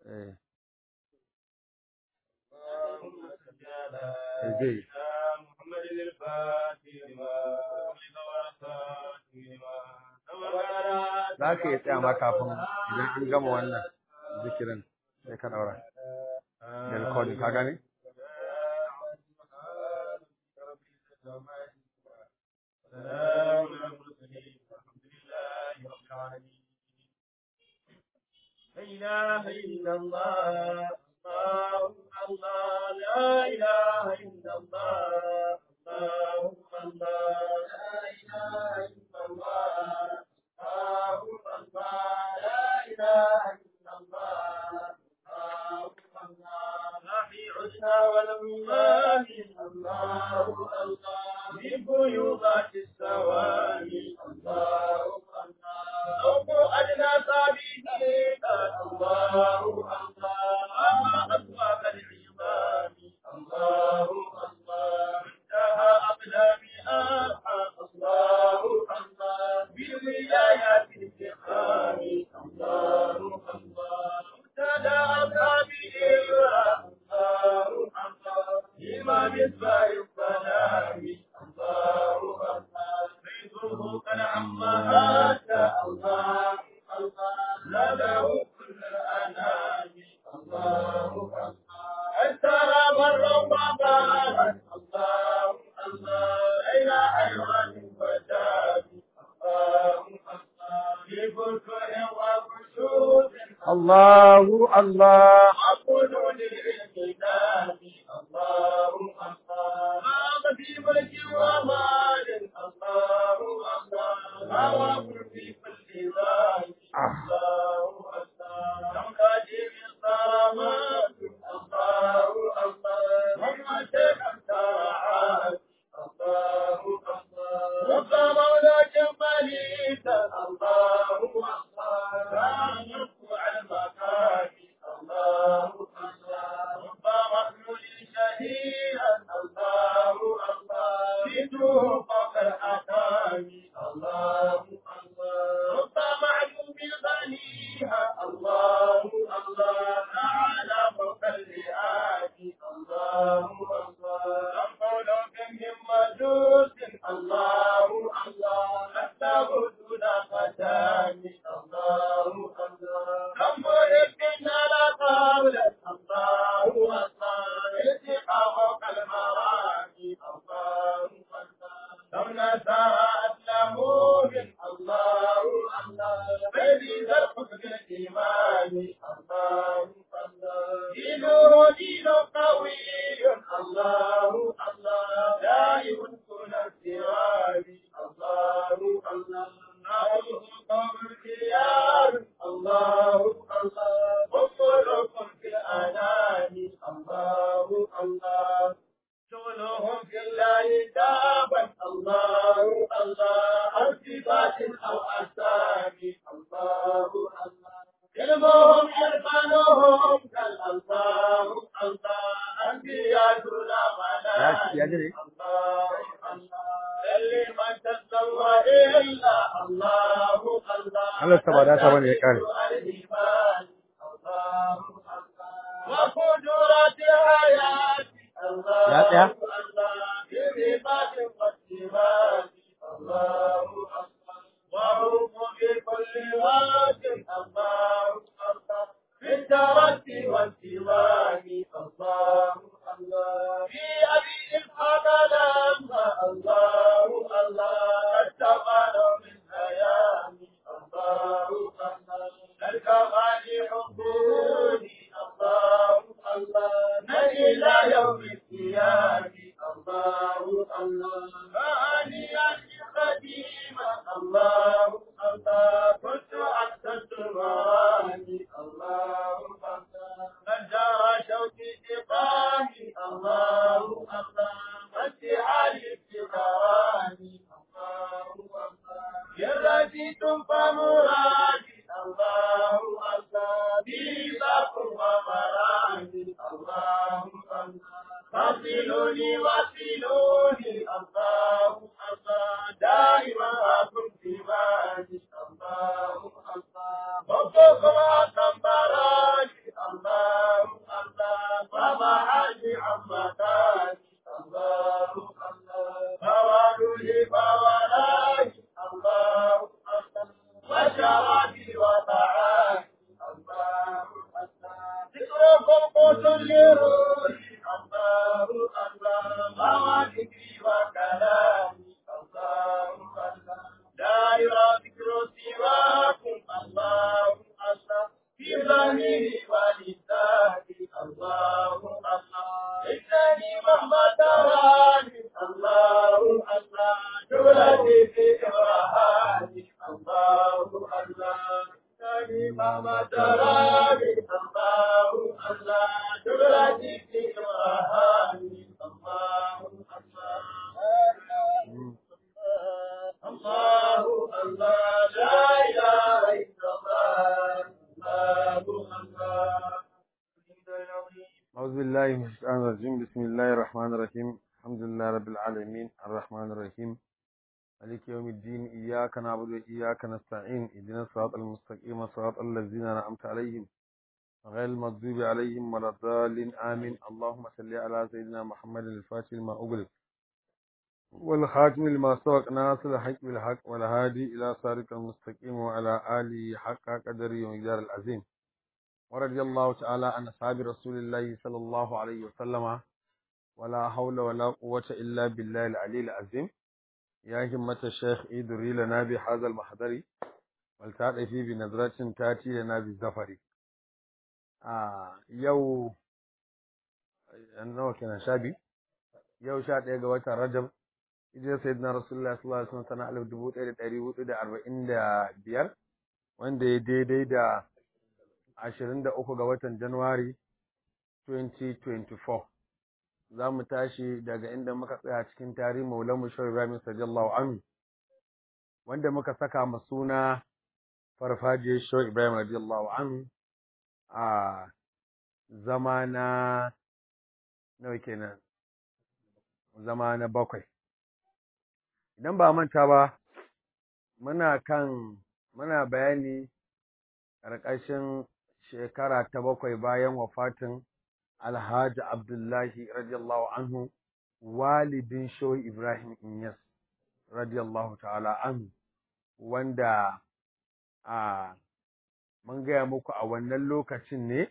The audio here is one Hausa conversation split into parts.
eh اللهم صل على zai سيدنا محمد الفاتح لما أغلق والخاتم لما سبق ناصر za ka iya tsaya ma kafin الحق idan an gama wannan zikirin sai ka daura da recording ka gane سلام على المرسلين والحمد لله رب العالمين لا إله إلا الله الله الله لا إله إلا الله الله الله لا إله إلا الله الله الله لا إله إلا الله الله الله لا في عدنا والله الله الله ببيوضات السواري الله الله رب أدنى صابيك الله الله أطواب العظام الله الله انتهى أقدامها الله الله بالولايات الفخام الله الله ابتدى أصحابه الله الله إمام إصباح الظلام الله الله فيضه قد عم هذا الله الله زاده كل الأنام الله الله أسرى مر وبارك الله الله إلى حيوان وداب الله الله في بكر وبشوط Allahu Allah عقل للإنسان الله الله ما في ملك ومال الله الله ما في كل ذات الله الله نمكاج من صامات الله الله وما تكن الله الله رب مولاك مليك الله الله لا يرفع المكان الله الله رب مخلول شهيدا الله الله بيته فوق الحكام الله الله رب معلوم غنيها الله الله تعالى فوق اللئات الله الله نقول من مجوس الله الله نستغفر دون ختام الله الله كم مرقنا لا قول الله الله ارتقى فوق المراكي الله الله لو نساءت له من الله الله بيدي ذا الحسن الإيمان الله الله دينه دين قوي الله الله دائم كل السراج الله الله نعوذ قوم الخيار الله الله وصلكم في الأنام الله الله شغلهم في الله دابا الله الله الصفات أو أسامي الله الله علمهم حرفانهم كالأنصار الله أنبياء لا Ya- ya jire? الله الله اللي ما تسوى إلا الله الله Allah ta ba da ta bane ya kare. الإيمان الله الله وقدرات حياتي الله Ya tsaya? الله برفات والسمات الله الله وهم في كل وقت الله الله في الترك والسواك الله الله في أبي إسحاق لما الله الله اتقى من هيامي الله الله الكمال حبوني الله الله من إلى يوم القيامة الله الله فأني أخي قديما الله الله كنت أحسنت المرامي الله الله من جرى شوقي إقامي الله الله وانتحالي ابتغاراني الله الله يرزيتم فمرادي الله الله بيباكم ومرامي الله الله فصلوني وصلوني الله الله دائما أكن في مالي الله الله ربكم أتم براني قوت لروحي الله الله مع ذكري وكلامي الله الله لا يرى ذكر سواكم الله الله في ظني ولساني الله الله إنني مهما تراني الله الله جلتي في إبراهاني الله الله إنني مهما تراني الله الله جلتي في إبراهاني الله الله الله الله لا إله إلا الله الله الله أعوذ بالله من الشيطان الرجيم بسم الله الرحمن الرحيم الحمد لله رب العالمين الرحمن الرحيم مالك يوم الدين إياك نعبد وإياك نستعين اهدنا الصراط المستقيم صراط الذين أنعمت عليهم غير المغضوب عليهم ولا الضالين آمين اللهم صل على سيدنا محمد الفاتح لما أغلق والخاتم لما سبق ناصر الحق بالحق والهادي إلى صراط المستقيم وعلى آله حق قدره ومقدار العظيم ورضي الله تعالى عن أصحاب رسول الله صلى الله عليه وسلم ولا حول ولا قوة إلا بالله العلي العظيم يا همة الشيخ إدري لنا بهذا المحضر ولتعطفي بنظرة تأتي لنا بالزفر آه يو nawa kenan sha biyu yau sha ɗaya ga watan rajab idan sayyidina rasulullah sallallahu alaihi wasallam sana alif dubu ɗaya da ɗari hudu da arba'in da biyar wanda ya daidai da ashirin da uku ga watan januwari 2024 za mu tashi daga inda muka tsaya cikin tarihin maulamu shawar ibrahim sallallahu anhu wanda muka saka ma suna farfajiyar shawar ibrahim radiyallahu anhu a zama na nawa kenan zama na bakwai idan ba manta ba muna kan muna bayani ƙarƙashin shekara ta bakwai bayan wafatin Alhaji Abdullahi radiyallahu anhu walidin Shoyi Ibrahim Inyas radiyallahu ta'ala anhu wanda a mun gaya muku a wannan lokacin ne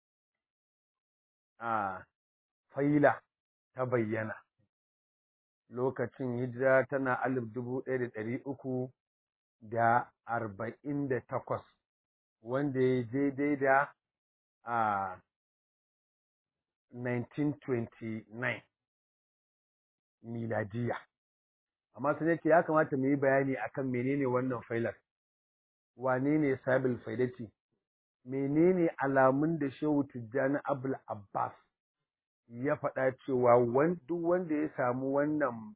a faila ta bayyana lokacin hijira tana alif dubu ɗaya da ɗari uku da arba'in da takwas wanda ya daidai da a 1929 miladiya amma sun yake ya kamata mu yi bayani akan menene wannan failar wane ne sabil faidati menene alamun da shehu tijjani abul abbas ya faɗa cewa duk wanda ya samu wannan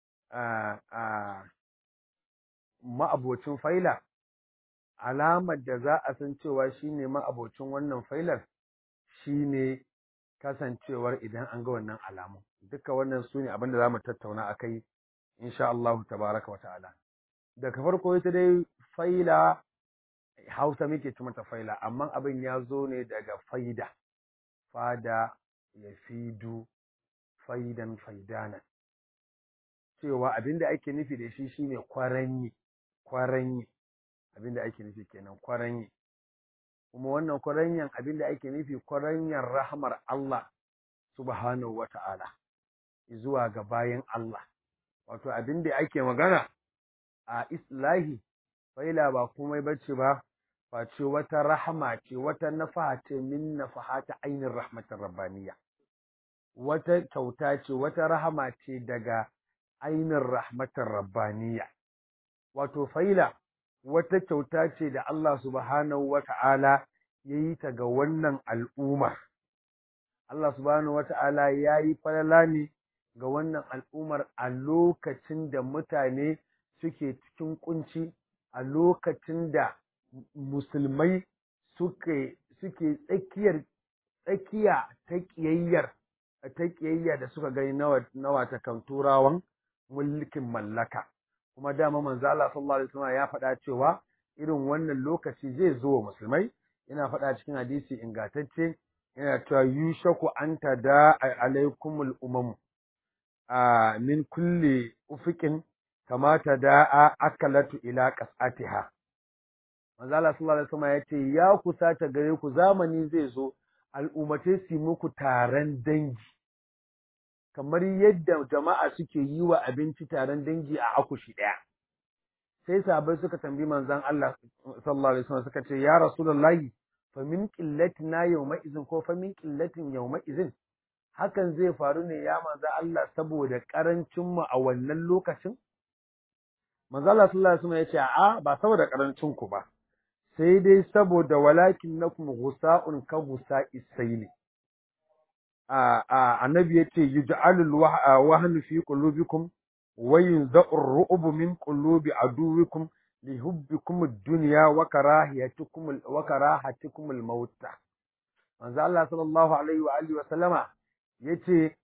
ma'abocin faila alamar da za a san cewa shine ma'abocin wannan failar shine kasancewar idan an ga wannan alamun duka wannan su ne abinda za mu tattauna a kai insha Allah tabaraka wa ta'ala daga farko ita dai faila hausa muke ci mata faila amma abin ya zo ne daga faida fada ya fidu faidan faidana cewa abinda ake nufi da shi shine kwaranyi kwaranyi abinda ake nufi kenan kwaranyi kuma wannan kwaranyan abinda ake nufi kwaranyan rahmar Allah subhanahu wata'ala zuwa ga bayan Allah wato abinda ake magana a islahi faila ba komai bace ba face wata rahama ce wata nafaha ce min nafahata ainin rahmatin rabbaniya wata kyauta ce wata rahama ce daga ainin rahmatin rabbaniya wato faila wata kyauta ce da Allah subhanahu wata'ala ya yi ta ga wannan al'ummar Allah subhanahu wata'ala ya yi falala ne ga wannan al'ummar a lokacin da mutane suke cikin kunci a lokacin da musulmai suke suke tsakiyar tsakiya ta kiyayyar ta kiyayya da suka gani na wata kan turawan mulkin mallaka kuma dama manzo Allah sallallahu alaihi wasallam ya faɗa cewa irin wannan lokaci zai zo wa musulmai yana faɗa cikin hadisi ingantacce yana cewa yushaku anta da alaikumul umam a min kulli ufiqin kama da'a akalatu ila qas'atiha manzo Allah sallallahu alaihi wasallam yace ya kusata gare ku zamani zai zo al'ummatai su muku taron dangi kamar yadda jama'a suke yi wa abinci taron dangi a akushi ɗaya sai sahabbai suka tambayi manzon Allah sallallahu alaihi wasallam suka ce ya rasulullahi fa min qillatina yawma izin ko fa min qillatin yawma izin hakan zai faru ne ya manzon Allah saboda karancin mu a wannan lokacin manzon Allah sallallahu alaihi wasallam ya ce a ba saboda karancin ku ba sai dai saboda walakin nakum ghusa'un ka ghusa'i sayli a a annabi yace yuj'alul wahnu fi qulubikum وينزع الرعب من قلوب عدوكم لحبكم الدنيا وكراهيتكم وكراهتكم الموت manzo Allah sallallahu alaihi wa alihi wa sallama yace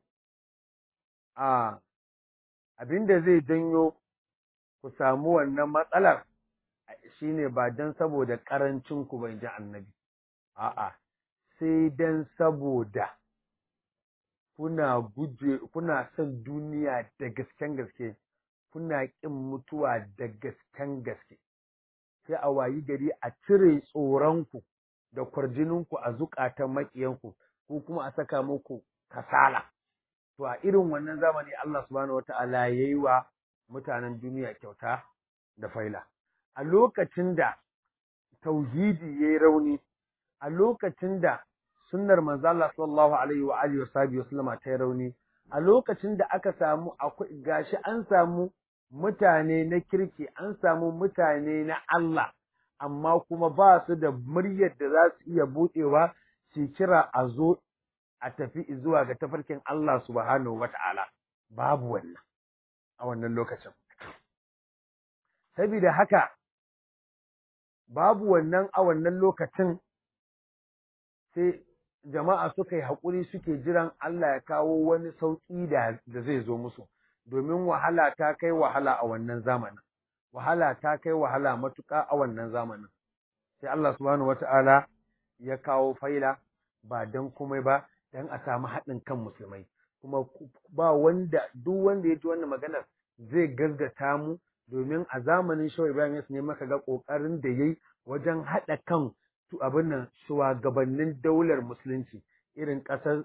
a abinda zai janyo ku samu wannan matsalar shine ba dan saboda karancin ku bai ji annabi a'a sai dan saboda kuna guje kuna son duniya da gasken gaske kuna ƙin mutuwa da gasken gaske sai a wayi gari a cire tsoronku da kwarjininku a zukatan maƙiyanku ko kuma a saka muku kasala to a irin wannan zamani Allah subhanahu wata'ala yayi wa mutanen duniya kyauta da faila a lokacin da tauhidi yayi rauni a lokacin da sunnar manzo Allah sallallahu alaihi wa alihi wa sahbihi wasallama ta rauni a lokacin da aka samu akwai gashi an samu mutane na kirki an samu mutane na Allah amma kuma ba su da muryar da za su iya budewa su kira a zo a tafi zuwa ga tafarkin Allah subhanahu wata'ala babu wannan a wannan lokacin saboda haka babu wannan a wannan lokacin sai jama'a suka yi haƙuri suke jiran Allah ya kawo wani sauƙi da da zai zo musu domin wahala ta kai wahala a wannan zamanin wahala ta kai wahala matuƙa a wannan zamanin sai Allah subhanahu wata'ala ya kawo faila ba dan komai ba dan a samu haɗin kan musulmai kuma ba wanda duk wanda ya ji wannan maganar zai gaskata mu domin a zamanin Shehu Ibrahim ne maka ga ƙoƙarin da yayi wajen haɗa kan abin nan shugabannin daular musulunci irin ƙasar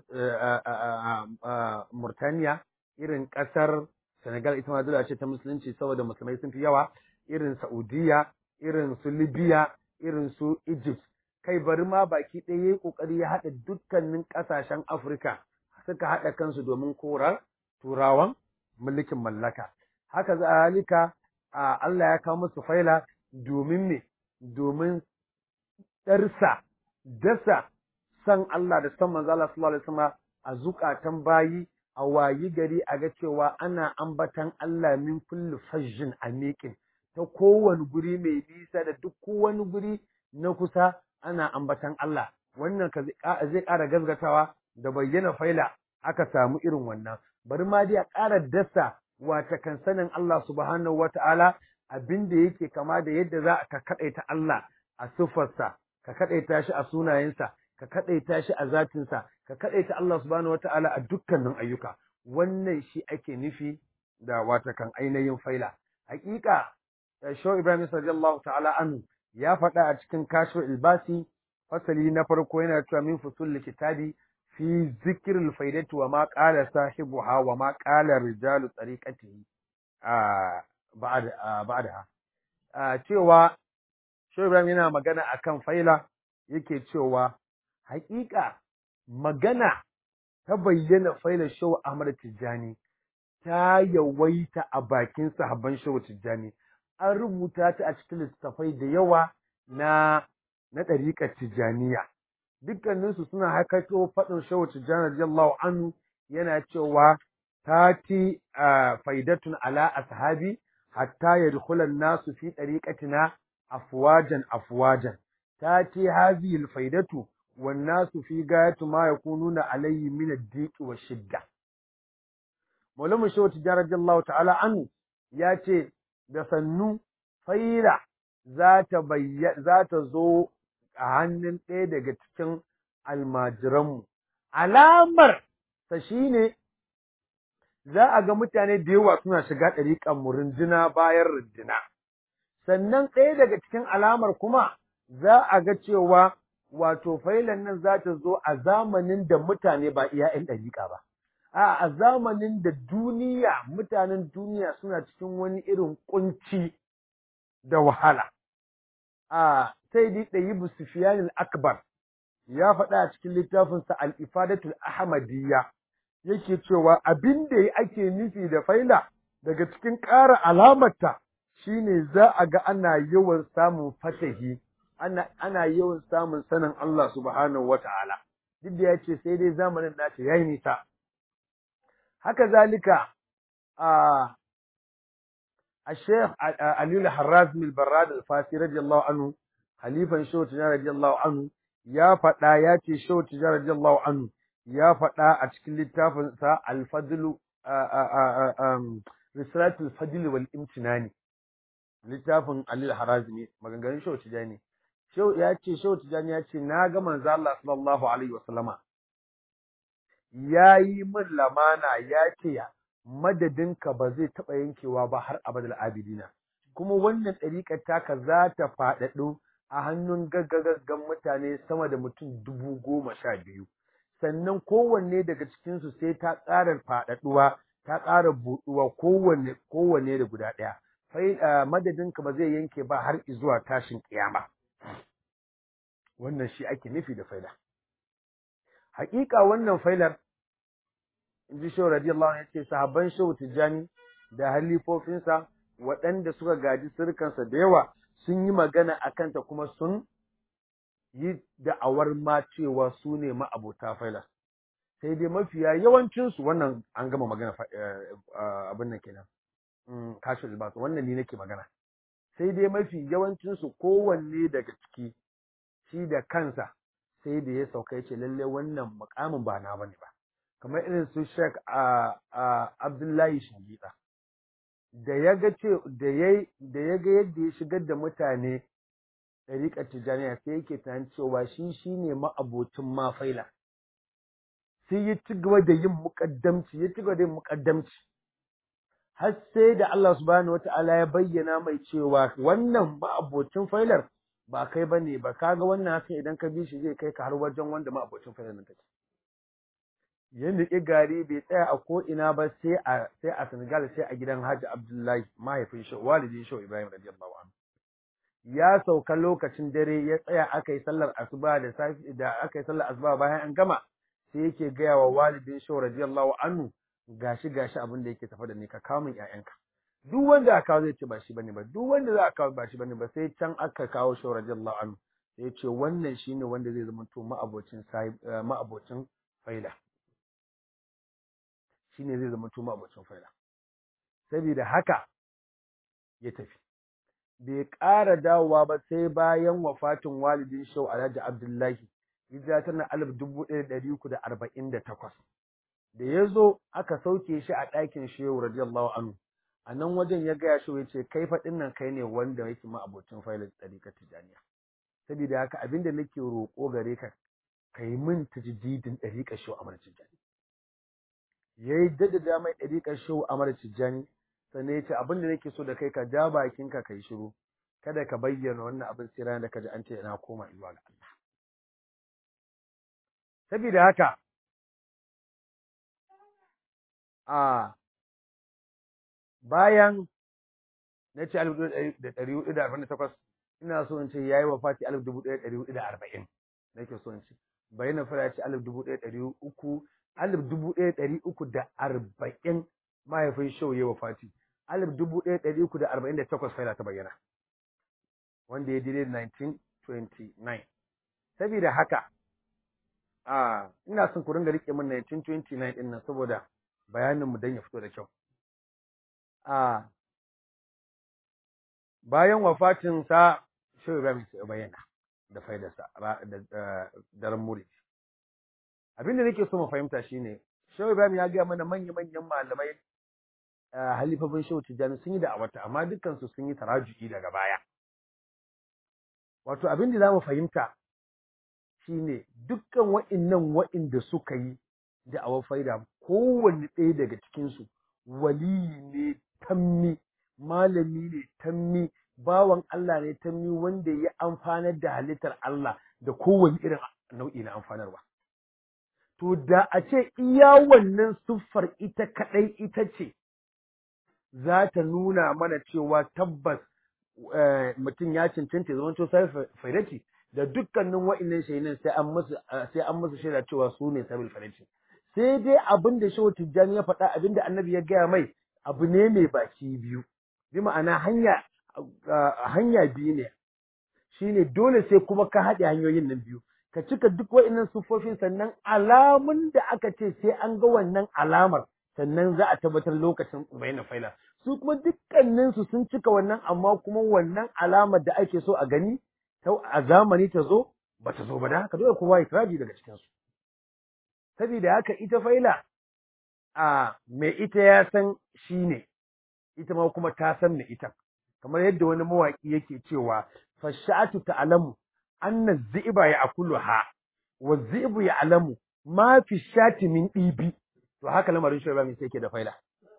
Murtaniya irin ƙasar Senegal ita ma dole ce ta musulunci saboda musulmai sun fi yawa irin Saudiya irin su Libya irin su Egypt kai bari ma baki ɗaya yayi kokari ya haɗa dukkanin ƙasashen Afirka suka haɗa kansu domin korar turawan mulkin mallaka haka zalika Allah ya kawo musu faila domin me domin ɗarsa dasa san Allah da san manzo Allah sallallahu alaihi wasallam a zukatan bayi a wayi gari a ga cewa ana ambatan Allah min kulli fajjin amiqin ta kowane guri mai nisa da duk wani guri na kusa ana ambatan Allah wannan ka zai ƙara gazgatawa da bayyana faila aka samu irin wannan bari ma dai a ƙara dasa wata kan sanin Allah subhanahu wata'ala abin da yake kama da yadda za ka kaɗaita Allah a siffarsa ka kaɗaita shi a sunayensa ka kaɗaita shi a zatinsa ka kaɗaita Allah subhanahu wata'ala a dukkanin ayyuka wannan shi ake nufi da wata kan ainihin faila hakika Shaw Ibrahim radiyallahu ta'ala anhu ya faɗa a cikin kashfu ilbasi fasali na farko yana cewa min fusul kitabi fi zikril faidati wa ma qala sahibuha wa ma qala rijalu tariqatihi a ba'da ba'daha cewa Shaw Ibrahim yana magana akan faila yake cewa haƙiƙa magana ta bayyana faila Shaw Ahmad Tijjani ta yawaita a bakin sahabban Shaw Tijjani an rubuta ta a cikin littattafai da yawa na na ɗariƙar Tijjaniya dukkaninsu suna hakato faɗin Shaw Tijjani radiyallahu anhu yana cewa tati faidatun ala ashabi hatta yadkhula an-nasu fi ɗariƙatina afwajan afwajan tati hadhihi al-faidatu wan-nasu fi gayati ma yakununa alayhi min ad-diq wa shidda Maulana Shaw Tijjani radiyallahu ta'ala anhu ya ce da sannu faira za ta za ta zo a hannun ɗaya daga cikin almajiranmu alamar ta shine za a ga mutane da yawa suna shiga ɗariƙan mu runduna bayan runduna sannan ɗaya daga cikin alamar kuma za a ga cewa wato failan nan za ta zo a zamanin da mutane ba iya ‘yan ɗariƙa ba, a a zamanin da duniya mutanen duniya suna cikin wani irin ƙunci da wahala. A sai dai ɗayi Sufiyanin Akbar ya faɗa a cikin littafinsa Al-Ifadatul Ahmadiyya yake cewa abin da ake nufi da faila daga cikin ƙara alamarta shine za a ga ana yawan samun fatahi ana ana yawan samun sanin Allah subhanahu wata'ala duk da yace sai dai zamanin nace yayi nisa haka zalika a الشيخ علي الحرازمي البراد الفاسي رضي الله عنه خليفة شو تجار رضي الله عنه يا فدا يا تي شو تجار رضي الله عنه يا فدا a cikin littafin sa al-fadl risalatul fadl wal imtinani littafin Ali al-Harazmi maganganun Shehu Tijani Shehu ya ce Shehu Tijani ya ce na ga manzo Allah sallallahu alaihi wasallama yayi min lamana ya ce madadinka ba zai taɓa yankewa ba har abadal abidina kuma wannan ɗariƙar taka za ta faɗaɗo a hannun gaggagaggan mutane sama da mutum dubu goma sha biyu sannan kowanne daga cikinsu sai ta ƙara faɗaɗuwa ta ƙara buɗuwa kowanne kowanne da guda ɗaya fai madadinka ba zai yanke ba har zuwa tashin ƙiyama wannan shi ake nufi da faila haƙiƙa wannan failar in ji shehu radiyallahu anhu yace sahabban shehu tijjani da halifofinsa waɗanda suka gaji sirkansa da yawa sun yi magana a kanta kuma sun yi da'awar ma cewa su ne ma'abota failas sai dai mafiya yawancinsu wannan an gama magana abin nan kenan kashi albasa wannan ni nake magana sai dai mafi yawancinsu kowanne daga ciki shi da kansa sai da ya sauka ya ce lallai wannan mukamin ba na bane ba kamar irin su Sheikh Abdullahi Shingida da ya ga ce da ya da ya ga yadda ya shigar da mutane ɗariƙar Tijjaniya sai yake tunanin cewa shi shine ma'abocin mafaila sai ya ci gaba da yin muƙaddamci ya ci gaba da yin muƙaddamci har sai da Allah subhanahu wata'ala ya bayyana mai cewa wannan ma'abocin failar ba kai bane ba kaga wannan haka idan ka bi shi zai kai ka har wajen wanda ma'abocin failar nan take ya niƙi gari bai tsaya a ko'ina ba sai a sai a Senegal sai a gidan Hajji Abdullahi mahaifin shi walidin shi Ibrahim radiyallahu anhu ya sauka lokacin dare ya tsaya aka yi sallar asuba da safi da aka yi sallar asuba bayan an gama sai yake gaya wa walidin shi radiyallahu anhu gashi gashi abin da yake tafa da ni ka kawo min ƴaƴanka duk wanda aka kawo zai ce ba shi bane ba duk wanda za a kawo ba shi bane ba sai can aka kawo shi radiyallahu anhu sai ya ce wannan shine wanda zai zama to ma'abocin ma'abocin faila shine zai zama tuma abocin faila saboda haka ya tafi bai ƙara dawowa ba sai bayan wafatin walidin shau Alhaji Abdullahi hijira tana alif dubu ɗaya da ɗari uku da arba'in da takwas da ya zo aka sauke shi a ɗakin shehu radiyallahu anhu a nan wajen ya gaya shi ya ce kai faɗin nan kai ne wanda yake ma abocin faila ɗariƙar tijaniya saboda haka abin da nake roƙo gare ka ka yi min tajdidin ɗariƙar shehu Amar Tijjani ya yi daddada mai ɗariƙar shehu Amar Tijjani sannan ya ce abin da nake so da kai ka ja bakinka ka yi shiru kada ka bayyana wannan abin sai ranar da ka ji an ce ina koma zuwa ga Allah saboda haka a bayan na ce alif da ɗari hudu da arba'in da takwas ina so in ce ya yi wa fati alif dubu ɗaya ɗari hudu da arba'in nake so in ce bayyana fara ya ce alif dubu ɗaya ɗari uku alif dubu ɗaya ɗari uku da arba'in mahaifin shau ya wafati alif dubu ɗaya ɗari uku da arba'in da takwas faila ta bayyana wanda ya dire 1929 saboda haka a ina son ku ringa rike min 1929 ɗin nan saboda bayanin mu dan ya fito da kyau a bayan wafatin sa shau Ibrahim ya bayyana da faidarsa da daren muri abin da nake so mu fahimta shine Shehu Ibrahim ya gaya mana manya-manyan malamai halifafin Shehu Tijjani sun yi da awata amma dukkan su sun yi taraju'i daga baya wato abin da zamu fahimta shine dukkan wa'innan wa'inda suka yi da awar faida kowanne ɗaya daga cikin su waliyi ne tammi malami ne tammi bawan Allah ne tammi wanda ya amfanar da halittar Allah da kowane irin nau'i na amfanarwa to da a ce iya wannan siffar ita kaɗai ita ce za ta nuna mana cewa tabbas mutum ya cancanta zama to sai faidati da dukkanin wa'annan shahinan sai an musu sai an musu shaida cewa su ne sabil faidati sai dai abin da shehu tijjani ya faɗa abin da annabi ya gaya mai abu ne mai baki biyu bi ma'ana hanya hanya biyu ne shine dole sai kuma ka haɗe hanyoyin nan biyu ka cika duk wa'annan sufofin sannan alamun da aka ce sai an ga wannan alamar sannan za a tabbatar lokacin bayyana faila su kuma dukkanin su sun cika wannan amma kuma wannan alamar da ake so a gani ta a zamani ta zo ba ta zo ba da haka dole kowa ya kiraji daga cikin su saboda haka ita faila a mai ita ya san shi ne ita ma kuma ta san mai ita kamar yadda wani mawaki yake cewa fashatu ta'lamu anna zi'ba ya'kuluha wa zi'bu ya'lamu ma fi shati min dibi to haka lamarin shi mai yake da faila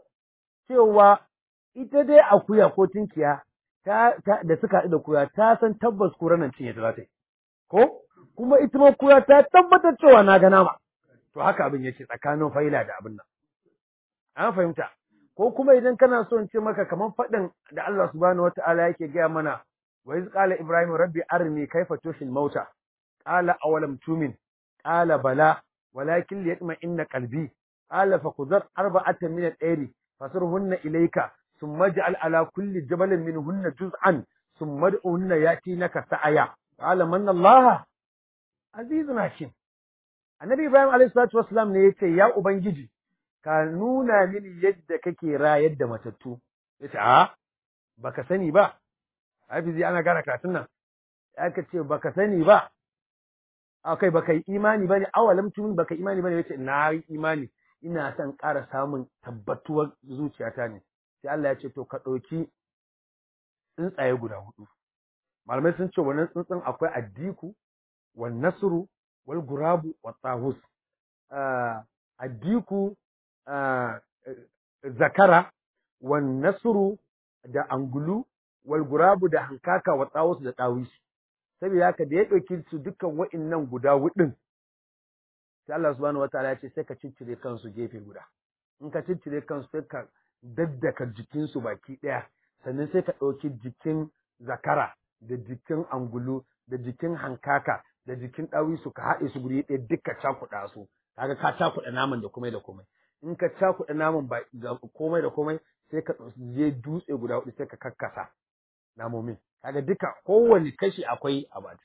cewa ita dai akuya ko tinkiya ta, da suka haɗu da kuya ta san tabbas kura nan cinye ta za ta yi ko kuma ita ma kuya ta tabbatar cewa na ga nama to haka abin yake tsakanin faila da abin nan an fahimta ko kuma idan kana so in ce maka kamar faɗin da Allah subhanahu wata'ala yake gaya mana wa iz qala ibrahim rabbi arni kayfa tushil mauta qala awalam tumin qala bala walakin liyatma inna qalbi qala fakudhar arba'atan min al-ayri fasirhunna ilayka thumma ij'al ala kulli jabalin minhunna juz'an thumma ud'uhunna yatinaka sa'aya qala manna Allah azizun hakim annabi ibrahim alayhi salatu wassalam ne yace ya ubangiji ka nuna mini yadda kake rayar da matattu yace a baka sani ba hafizi ana gane karatun nan aka ce baka sani ba akai baka yi imani bane awalam tun baka imani bane yace na yi imani ina son ƙara samun tabbatuwar zuciyata ne sai Allah ya ce to ka ɗauki tsuntsaye guda hudu malamai sun ce wannan tsuntsun akwai addiku wan nasru wal gurabu wat tawus addiku zakara wan nasru da angulu wal gurabu da hankaka wa tawus da tawisi saboda haka da ya ɗauki su dukkan wa'innan guda hudun sai Allah subhanahu wataala ya ce sai ka ciccire kansu gefe guda in ka ciccire kansu sai ka daddaka jikinsu baki ɗaya sannan sai ka ɗauki jikin zakara da jikin angulu da jikin hankaka da jikin ɗawisu ka haɗe su guri ɗaya duka cakuɗa su kaga ka cakuɗa naman da komai da komai in ka cakuɗa naman ba komai da komai sai ka je dutse guda huɗu sai ka kakkasa namomin kaga duka kowane kashi akwai a baki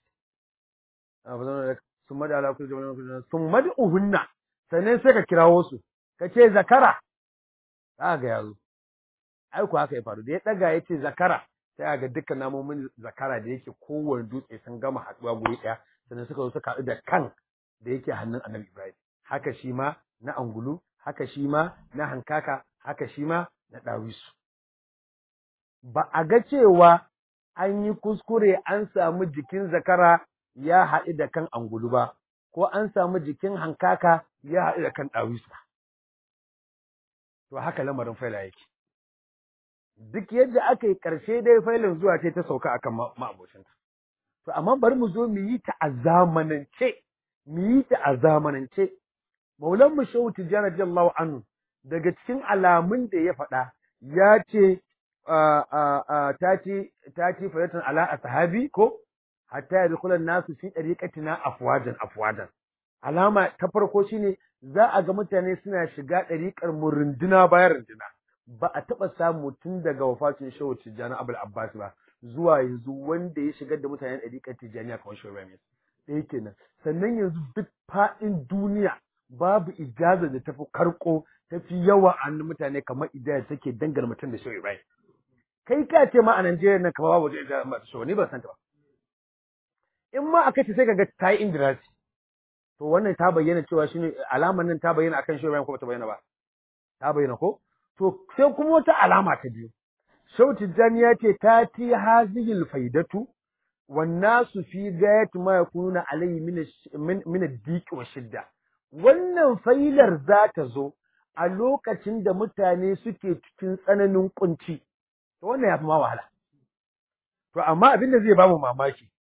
sun mada ala kullu jama'a sun mada uhunna sannan sai ka kirawo su ka ce zakara za ga yazo ai ku haka ya faru da ya daga ya ce zakara sai ga dukkan namomin zakara da yake kowane dutse sun gama haɗuwa guri ɗaya sannan suka zo suka haɗu da kan da yake hannun annabi ibrahim haka shi ma na angulu haka shi ma na hankaka haka shi ma na ɗawisu ba a ga cewa an yi kuskure an samu jikin zakara ya haɗu da kan angulu ba, ko an samu jikin hankaka ya haɗu da kan ɗawisu ba. To haka lamarin faila yake. Duk yadda aka yi ƙarshe dai failin zuwa ce ta sauka akan ma'abocinta. To amma bari mu zo mu yi ta a zamanance, mu yi ta a zamanance. Maulan mu Shehu Tijjani radiyallahu anhu daga cikin alamun da ya faɗa ya ce ta ci ta ci fayatan ala ashabi ko hatta yadkhulan nasu fi dariqatina afwajan afwajan alama ta farko shine za a ga mutane suna shiga dariƙar mu runduna bayan runduna ba a taba samu tun daga wafatin Shehu Tijjani Abul Abbas ba zuwa yanzu wanda ya shigar da mutanen dariƙar Tijjaniya kamar Shehu Ibrahim ɗaya kenan sannan yanzu duk faɗin duniya babu ijaza da tafi karko tafi yawa a mutane kamar ijaza take dangane mutum da Shehu Ibrahim kai ka ce ma a Najeriya nan kamar babu ijaza ba Shehu ni ban san ta ba in ma aka ce sai kaga ta yi indirasi to wannan ta bayyana cewa shine alamar nan ta bayyana akan Shehu Ibrahim ko ta bayyana ba ta bayyana ko to sai kuma wata alama ta biyu Shehu Tijjani ya ce ta ti hazihil faidatu والناس في غاية ما يكونون عليه من من من الضيق والشدة wannan failar za ta zo a lokacin da mutane suke cikin tsananin kunci to wannan yafi ma wahala to amma abin da zai ba mu mamaki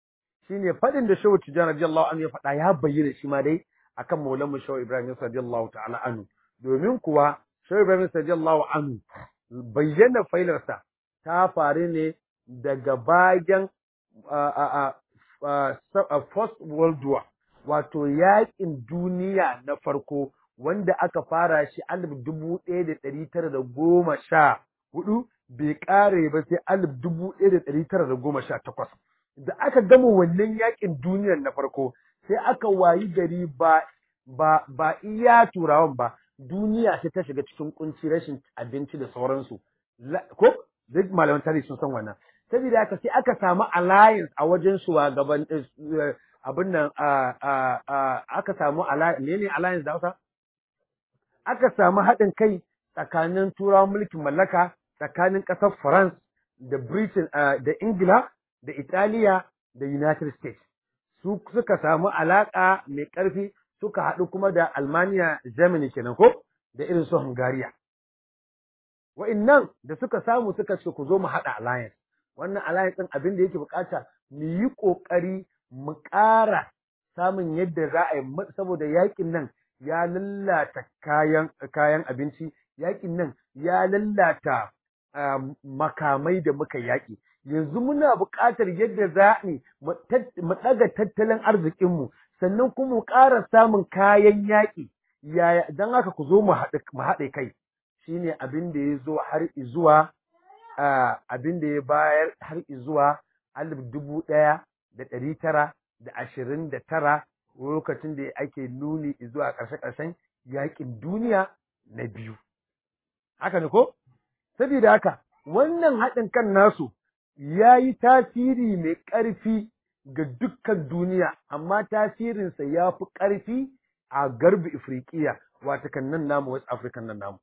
shine faɗin da Shehu Tijjani radiyallahu anhu ya faɗa ya bayyana shi ma dai akan Maulana Shehu Ibrahim radiyallahu ta'ala anhu domin kuwa Shehu Ibrahim radiyallahu anhu bayyana failarsa ta faru ne daga bayan First World War wato yaƙin duniya na farko wanda aka fara shi alif dubu ɗaya da ɗari tara da goma sha hudu bai ƙare ba sai alif dubu ɗaya da ɗari tara da goma sha takwas. Da aka gama wannan yaƙin duniyar na farko sai aka wayi gari ba ba ba iya turawan ba duniya sai ta shiga cikin kunci rashin abinci da sauransu. Ko duk malaman tarihi sun san wannan. Saboda haka sai aka samu alliance a wajen shugaban abin nan aka samu ne ne alliance da Hausa? Aka samu haɗin kai tsakanin turawan mulkin mallaka tsakanin ƙasar France da Britain da Ingila da Italiya da United States. Su suka samu alaƙa mai ƙarfi suka haɗu kuma da Almania Germany kenan ko da irin su Hungariya. Wa'innan da suka samu suka ce ku zo mu haɗa alliance. Wannan alliance ɗin abin da yake bukata mu yi ƙoƙari mu ƙara samun yadda za a yi saboda yaƙin nan ya lallata kayan kayan abinci yaƙin nan ya lallata makamai da muka yaƙi yanzu muna buƙatar yadda za mu ɗaga tattalin arzikinmu sannan kuma mu ƙara samun kayan yaƙi yaya don haka ku zo mu haɗe kai shine abin da ya zo har izuwa abin da ya bayar har izuwa alif dubu ɗaya da ɗari tara da ashirin da tara lokacin da ake nuni zuwa ƙarshe-ƙarshen yaƙin duniya na biyu. Haka ne ko? Saboda haka, wannan haɗin kan nasu ya yi tasiri mai ƙarfi ga dukkan duniya, amma tasirinsa ya fi ƙarfi a garbi Ifriqiya, wata kan nan namu, West African nan namu.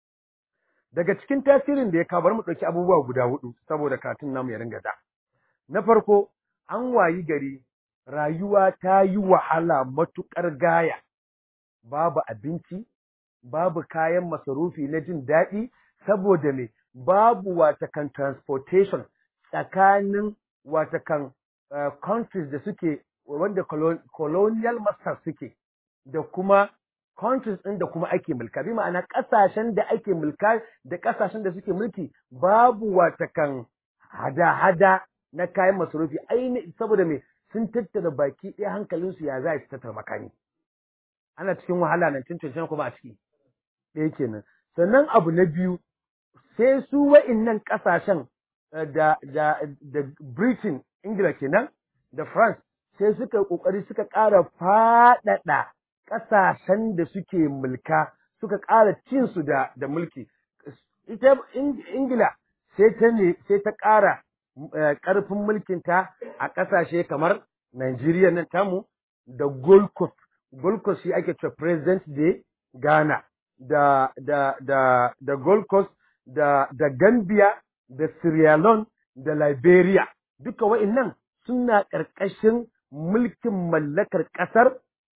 Daga cikin tasirin da ya kabar mu ɗauki abubuwa guda hudu, saboda katin namu ya ringa da. Na farko, an wayi gari rayuwa ta yi wahala matuƙar gaya, babu abinci, babu kayan masarufi na jin daɗi, saboda me babu watakan transportation tsakanin watakan uh, countries da suke wanda colonial masters suke da kuma countries ɗin da kuma ake mulka bi ma'ana ƙasashen da ake mulka da ƙasashen da suke mulki babu watakan hada-hada na kayan masarufi aini saboda me sun tattara baki ɗaya hankalinsu ya za su tattara makami ana cikin wahala nan tun kuma a ciki ɗaya kenan sannan abu na biyu sai su wa'innan ƙasashen da da da Britain Ingila kenan da France sai suka ƙoƙari suka ƙara faɗaɗa ƙasashen da suke mulka suka ƙara cin su da da mulki ita Ingila sai ta ne sai ta ƙara ƙarfin mulkinta a ƙasashe kamar Najeriya nan tamu da Gold Coast. Gold Coast shi ake cewa President Day Ghana da da da da Gold Coast da da Gambia da Sierra Leone da Liberia duka wa'annan suna ƙarƙashin mulkin mallakar ƙasar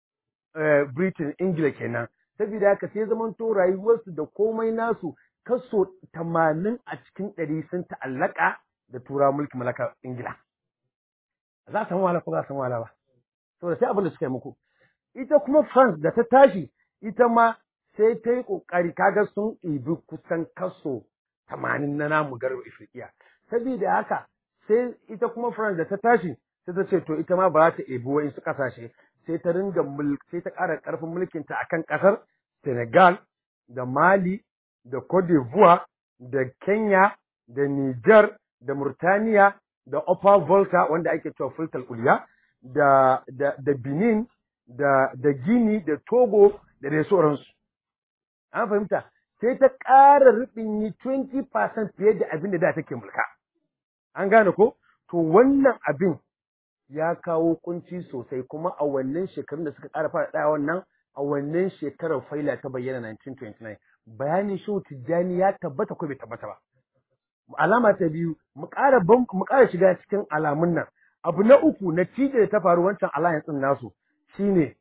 Britain Ingila kenan saboda haka sai zamanto rayuwarsu da komai nasu kaso tamanin a cikin ɗari sun ta'allaka da tura mulkin mallakar Ingila. Za a samu wahala ko za a samu wahala ba. Saboda sai abin da suka yi muku. Ita kuma France da ta tashi ita ma sai ta yi ƙoƙari kaga sun ɗibi kusan kaso tamanin na namu garba Ifriqiya. Saboda haka sai ita kuma France da ta tashi sai ta ce to ita ma ba za ta ɗebi wa'insu ƙasashe sai ta ringa sai ta ƙara ƙarfin mulkinta akan ƙasar Senegal da Mali da Cote d'Ivoire da Kenya da Niger da Murtaniya da Upper Volta wanda ake cewa Fultal Uliya da da da Benin da da Guinea da Togo da dai sauransu. An fahimta sai ta ƙara rubin yi 20% fiye da abin da da take mulka. An gane ko? To wannan abin ya kawo kunci sosai kuma a wannan shekarun da suka ƙara fara wannan a wannan shekarar faila ta bayyana 1929 bayanin shehu tijjani ya tabbata ko bai tabbata ba alama ta biyu mu ƙara mu ƙara shiga cikin alamun nan abu na uku natija da ta faru wancan alliance din nasu shine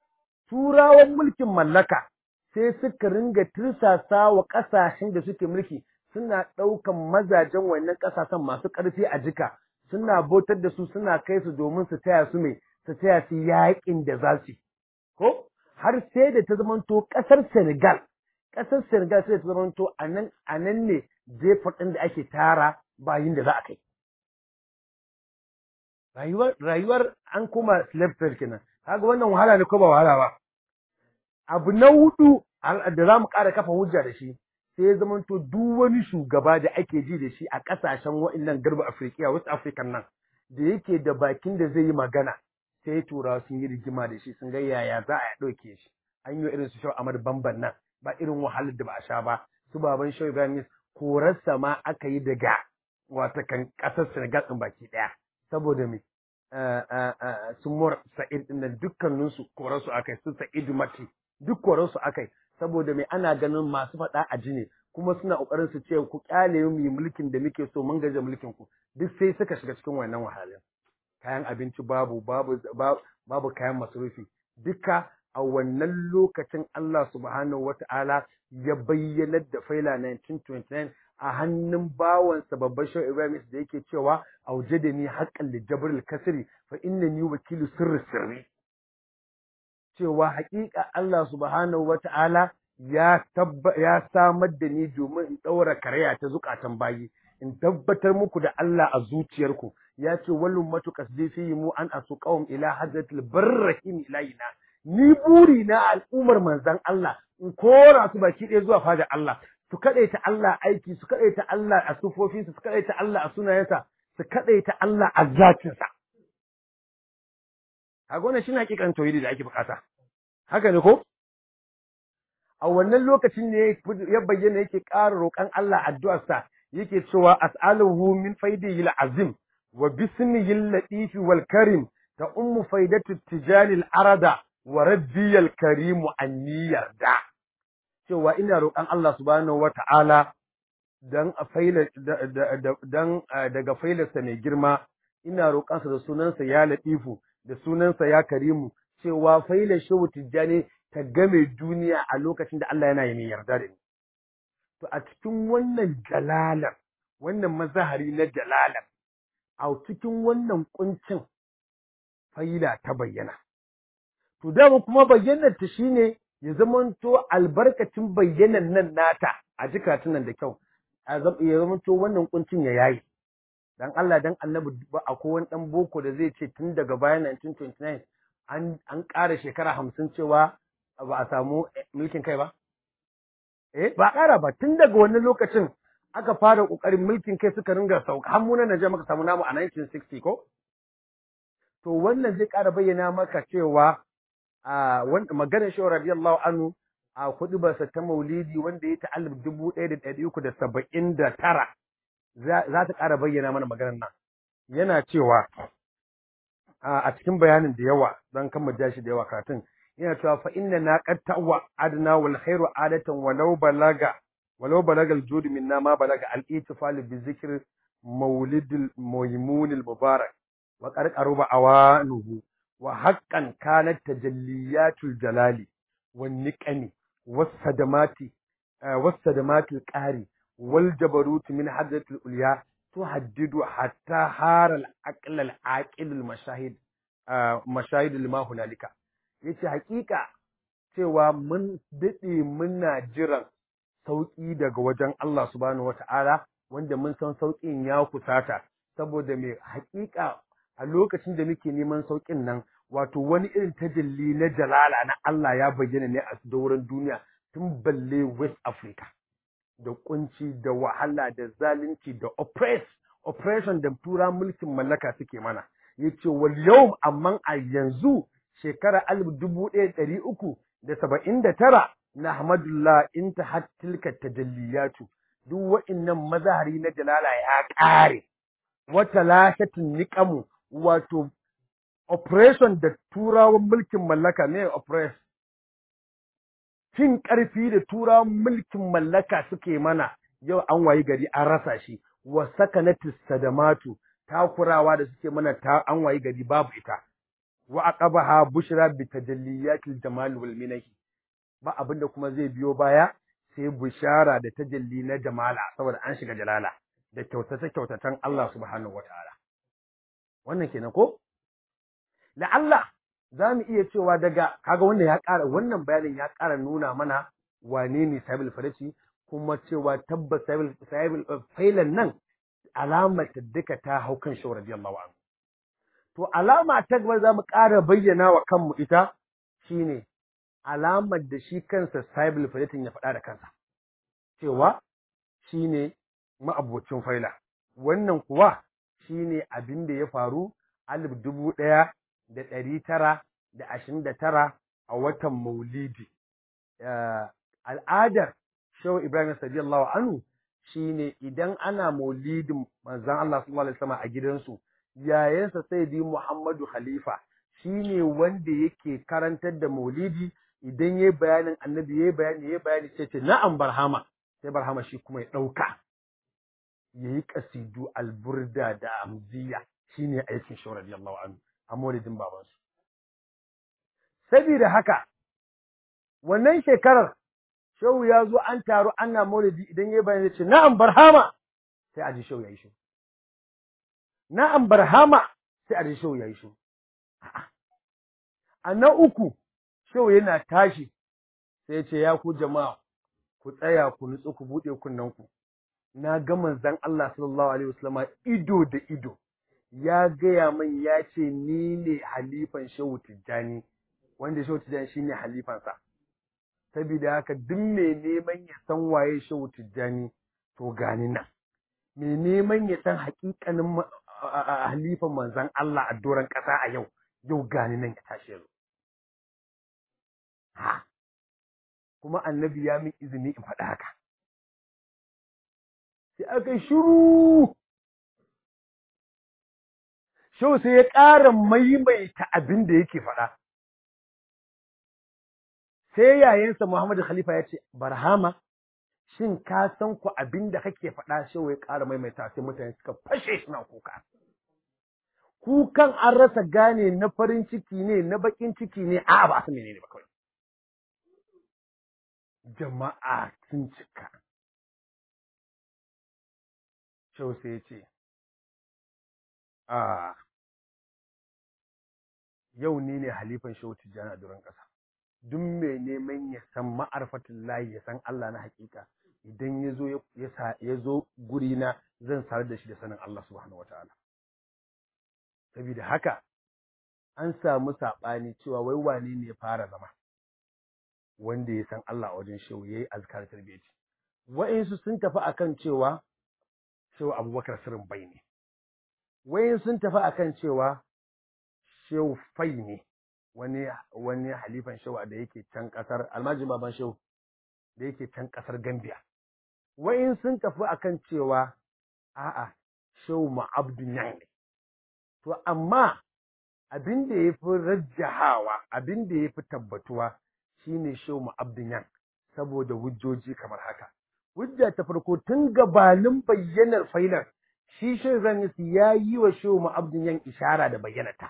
turawan mulkin mallaka sai suka ringa tirsasa wa ƙasashen da suke mulki suna ɗaukan mazajen wannan ƙasashen masu ƙarfi a jika suna bautar da su suna kai su domin su taya su mai su taya su yaƙin da za su ko har sai da ta zamanto ƙasar Senegal ƙasar Senegal sai ta zamanto a nan a nan ne jefa ɗin da ake tara bayin da za a kai rayuwar rayuwar an koma slave trade kenan kaga wannan wahala ne ko ba wahala ba abu na hudu da za mu ƙara kafa hujja da shi sai ya zamanto duk wani shugaba da ake ji da shi a ƙasashen wa'annan garba afirkiya west african nan da yake da bakin da zai yi magana sai turawa sun yi rigima da shi sun ga yaya za a ɗauke shi an yi irin su shau amar bamban nan ba irin wahalar da ba a sha ba su baban shau ibrahim korarsa ma aka yi daga wata kan ƙasar senegal ɗin baki ɗaya saboda me su mor sa'id ɗin nan dukkaninsu korarsu aka yi su sa'id mati duk korarsu aka yi saboda mai ana ganin masu faɗa a jini kuma suna ƙoƙarin su ce ku ƙyale mu yi mulkin da muke so mun gaje mulkin ku duk sai suka shiga cikin wannan wahalin kayan abinci babu babu babu kayan masarufi duka a wannan lokacin Allah subhanahu wata'ala ya bayyanar da faila 1929 a hannun bawansa babban shau Ibrahim da yake cewa aujadani haqqan li jabril kasri fa innani wakilu sirri sirri cewa haƙiƙa Allah subhanahu wata'ala ya tabba ya samar da ni domin in ɗaura karaya ta zukatan bayi in tabbatar muku da Allah a zuciyarku ya ce wallum matu kasdi mu an asu qawm ila hadratil barrahim ilayna ni buri na al'ummar manzon Allah in kora su baki ɗaya zuwa fada Allah su kadaita Allah aiki su kadaita Allah a sufofinsa su kadaita Allah a sunayensa su kadaita Allah a zatinsa a gona shi hakikan tauhidi da ake bukata haka ne ko a wannan lokacin ne ya bayyana yake ƙara roƙon Allah addu'arsa yake cewa as'aluhu min faidihi azim wa bismihi al-latif wal karim ta ummu faidatu tijani al-arada wa rabbi al-karim anni yarda cewa ina roƙon Allah subhanahu wata'ala dan a faila dan daga failarsa mai girma ina roƙansa da sunansa ya latifu da sunansa ya karimu cewa failar shehu tijjani ta game duniya a lokacin da Allah yana yi mai yarda da ni. To a cikin wannan jalalar, wannan mazahari na jalalar, a cikin wannan kuncin faila ta bayyana. To dama kuma bayyanar ta shine ya zamanto albarkacin bayyanan nan nata a jikatun nan da kyau, ya zamanto wannan kuncin ya yayi. Dan Allah dan annabi ba akwai wani ɗan boko da zai ce tun daga bayan 1929 an an ƙara shekara hamsin cewa ba a samu mulkin kai ba? Eh, ba ƙara ba, tun daga wannan lokacin aka fara ƙoƙarin mulkin kai suka ringa sauka, har munan Najeriya muka samu namu a 1960 ko? To wannan zai ƙara bayyana maka cewa a wanda maganar shi radiyallahu anhu a kuɗi basa ta maulidi wanda ya ta'allif dubu ɗaya da ɗari uku da saba'in da tara za ta ƙara bayyana mana maganar nan. Yana cewa a cikin bayanin da yawa don kan ja shi da yawa karatun yana cewa fa inna na qad ta'wa adna wal khairu adatan walau balaga walau balaga al jud minna ma balaga al ittifal bi zikr mawlid al maymun al mubarak wa qad qaruba awanuhu wa haqqan kanat tajalliyatul jalali wan niqami was sadamati was sadamati al qari wal jabarut min hadratil ulya تهدد حتى هار العقل العاقل المشاهد مشاهد لما هنالك yace hakika cewa mun dade muna jiran sauki daga wajen Allah subhanahu wataala wanda mun san saukin ya kusata saboda mai hakika a lokacin da muke neman saukin nan wato wani irin tajalli na jalala na Allah ya bayyana ne a dauran duniya tun balle West Africa da kunci da wahala da zalunci da oppress oppression da tura mulkin mallaka suke mana yace wal yawm amman a yanzu shekara alif dubu ɗaya ɗari uku da saba'in da tara na Ahmadullah in ta hattilka tajalliyatu duk wa'innan mazahari na jalala ya ƙare wata lashatin niƙamu wato operation da turawan mulkin mallaka ne oppress cin ƙarfi da turawan mulkin mallaka suke mana yau an wayi gari an rasa shi wa sakanatis sadamatu takurawa da suke mana ta an wayi gari babu ita wa aqabaha bushra bi tajalliyatil jamal wal minahi ba abinda kuma zai biyo baya sai bushara da tajalli na jamala saboda an shiga jalala da kyautata kyautatan Allah subhanahu wataala wannan kenan ko la'alla za mu iya cewa daga kaga wanda ya ƙara wannan bayanin ya ƙara nuna mana wane ne sahibul fadaci kuma cewa tabbas sahibul sahibul failan nan alamar ta duka ta hau kan shi radiyallahu anhu to alama ta gaba za mu ƙara bayyana wa kanmu ita shine alamar da shi kansa sahibul fadatin ya faɗa da kansa cewa shine ma'abocin faila wannan kuwa shine abin da ya faru alif dubu ɗaya da ɗari tara da ashirin da tara a watan maulidi al'adar shehu ibrahim sadiyallahu anhu shine idan ana maulidin manzon Allah sallallahu alaihi wasallam a gidansu yayansa sayyidi Muhammadu Khalifa shine wanda yake karantar da maulidi idan yayi bayanin annabi yayi bayani yayi bayani sai ce na'am barhama sai barhama shi kuma ya dauka yayi kasidu alburda da amziya shine aikin shehu radiyallahu anhu a maulidin babansu saboda haka wannan shekarar shehu ya zo an taru ana maulidi idan ya bayan ce na'am barhama sai a ji shehu ya yi shi na'am barhama sai a ji shehu ya yi shi a na uku shehu yana tashi sai ce ya ku jama'a ku tsaya ku nutsu ku buɗe kunnanku na ga manzon Allah sallallahu alaihi wasallama ido da ido ya gaya min ya ce ni ne halifan shehu tijjani wanda shehu tijjani shine halifansa saboda haka duk mai neman ya san waye shehu tijjani to gani nan mai neman ya san hakikanin halifan manzon Allah a doron ƙasa a yau yau gani nan ya tashi yanzu ha kuma annabi ya min izini in faɗa haka sai aka shiru Shehu sai ya ƙara maimaita abin da yake faɗa. Sai yayansa Muhammadu Khalifa ya ce, Barhama, shin ka san ku abin da kake faɗa Shehu ya ƙara maimaita sai mutane suka fashe suna kuka. Kukan an rasa gane na farin ciki ne, na baƙin ciki ne, a ba su menene ba kawai. Jama'a sun cika. Shehu sai ya ce, A yau ni ne halifan shehu tijjani a duran ƙasa duk mai neman ya san ma'arfatin layi ya san Allah na hakika idan ya zo ya zo guri na zan sarar da shi da sanin Allah subhanahu wataala saboda haka an samu saɓani cewa wai wane ne ya fara zama wanda ya san Allah a wajen shehu yayi azkar tarbiyyati wa'insu sun tafi akan cewa shehu Abubakar sirrin bai ne wa'in sun tafi akan cewa shehu fai ne wani wani halifan shehu da yake can kasar almajin baban shehu da yake can kasar Gambia wa'in sun tafi akan cewa a'a shehu ma'abdun yan ne to amma abin da ya fi rajjahawa abin da ya fi tabbatuwa shine shehu ma'abdun yan saboda hujjoji kamar haka hujja ta farko tun gabanin bayyanar failar shi shehu zanisi ya yi wa shehu ma'abdun yan ishara da bayyanata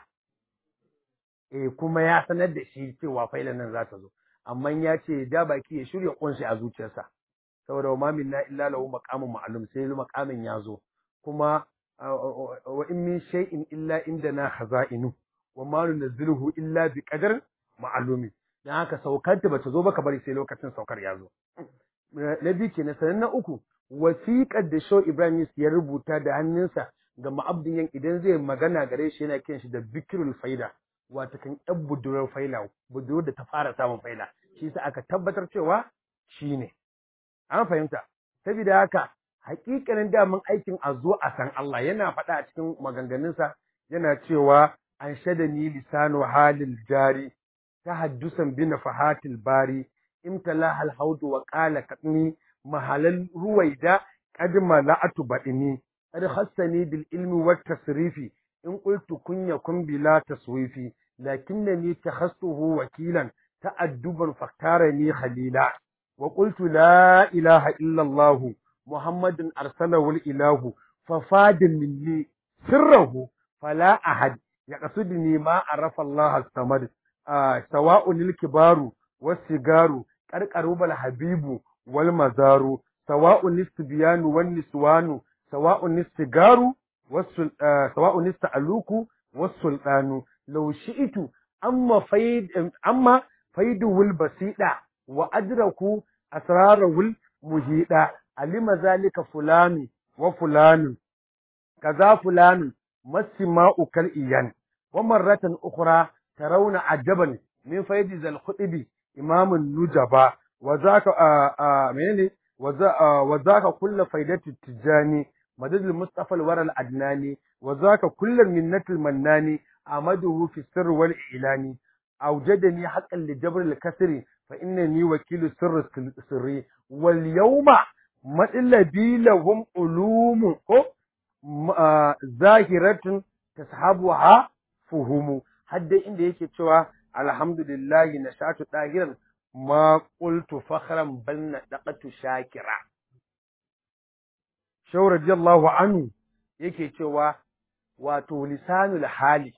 eh kuma ya sanar da shi cewa failan nan za ta zo amma ya ce da baki ya shirya kunshi a zuciyarsa saboda wa mamin na illa lahu maqamun ma'lum sai maqamin ya zo kuma wa in min shay'in illa indana khaza'inu wa ma nunzilu illa bi qadar ma'lumi dan haka saukar ta bata zo ba ka bari sai lokacin saukar ya zo na biyu kenan sanan na uku wasiƙar da Shaw Ibrahim ya rubuta da hannunsa ga ma'abdin yan idan zai magana gare shi yana kiran shi da bikirul faida wata kan yan budurar faila budurar da ta fara samun faila shi sa aka tabbatar cewa shi ne an fahimta saboda haka hakikanin daman aikin a zo a san Allah yana faɗa a cikin maganganunsa yana cewa an shada ni lisanu halil jari tahaddusan bi nafahatil bari imtala hal haudu wa qala katni mahalal ruwaida qad mala'atu badini qad khassani bil ilmi wat tasrifi in qultu kun yakun bila taswifi lakinnani takhassuhu wakilan ta'adduban faktarani khalila wa qultu la ilaha illa allah muhammadun arsalahu al ilahu fafadin minni sirrahu fala ahad yaqsudni ma arafa allah as-samad sawa'un al kibaru was sigaru qarqarubal habibu wal mazaru sawa'un istibiyanu wan niswanu sawa'un istigaru wasul sawa'un ista'aluku was-sultanu law shi'tu amma faid amma faiduwul basida wa adraku asrarul muhida alima zalika fulani wa fulanun kaza fulanun masima'u kal iyan wa marratan ukhra tarawna ajaban min faidi zal khutubi imamun nujaba wa zaka menene wa zaka kullu faidati tijani madadul mustafa al waral adnani wa zaka kullu minnatul mannani amaduhu fi sirr wal ilani أوجدني حقا لجبر الكسر فإنني وكيل سر سري واليوم ما الذي لهم علوم ظاهرة تصحبها فهم حد إن yake cewa alhamdulillah nashatu dahiran ma qultu fakhran bal nadaqatu shakira shaw radiyallahu anhu yake cewa wato lisanul hali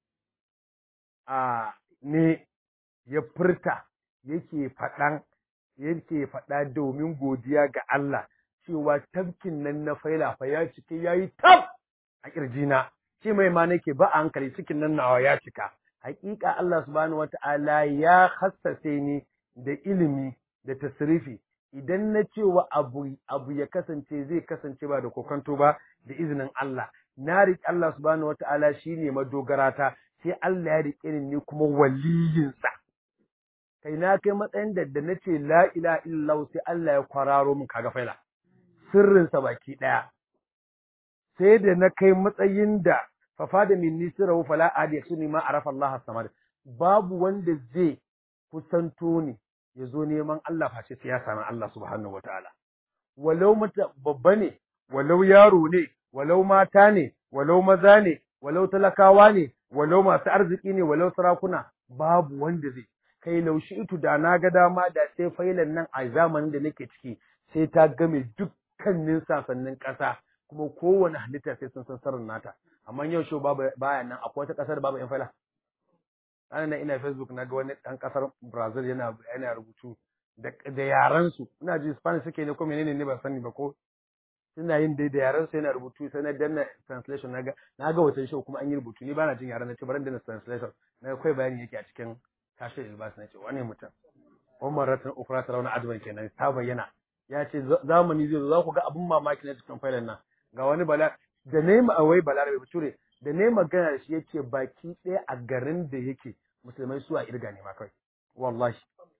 a ne ya furta yake faɗan yake faɗa domin godiya ga Allah cewa tafkin nan na faila fa ya cike yayi tab a kirjina shi mai ma nake ba a hankali cikin nan nawa ya cika haƙiƙa Allah subhanahu wata'ala ya hassace ni da ilimi da tasrifi idan na cewa abu abu ya kasance zai kasance ba da kokanto ba da izinin Allah na riƙe Allah subhanahu wata'ala shine madogarata sai Allah ya riƙe ni kuma waliyinsa. Kai na kai matsayin da da na ce la ila illallah sai Allah ya kwararo min kaga faila. Sirrinsa baki ɗaya. Sai da na kai matsayin da fafa da min nisirahu fala adi suni ma arafa Allah samad. Babu wanda zai kusanto ni ya zo neman Allah face sai ya sami Allah subhanahu wataala. Walau mata babba ne, walau yaro ne, walau mata ne, walau maza ne, walau talakawa ne, walau masu arziki ne walau sarakuna babu wanda zai kai laushi itu da na ga dama da sai failan nan a zamanin da nake ciki sai ta game dukkanin sasannin ƙasa kuma kowane halitta sai sun san sirrin nata amma yau show babu baya nan akwai wata ƙasar babu yan faila ana nan ina facebook na ga wani ɗan ƙasar brazil yana yana rubutu da da yaran su ina ji spanish suke ne ko menene ne ban sani ba ko suna yin dai da yaran su yana rubutu sai na danna translation naga naga wata show kuma an yi rubutu ni bana jin yaran na ce bari danna translation na kai bayani yake a cikin kashe ilbas na ce wani mutum Umar ratan ukra tarawna adwan kenan ta bayyana ya ce zamani zai zo za ku ga abun mamaki na cikin failan nan ga wani bala da nema awai balarabe bature da ne magana da shi yace baki ɗaya a garin da yake musulmai su a irga ne ma kai wallahi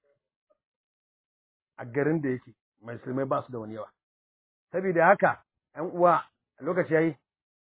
a garin da yake musulmai ba su da wani yawa saboda haka ‘yan uwa lokaci yayi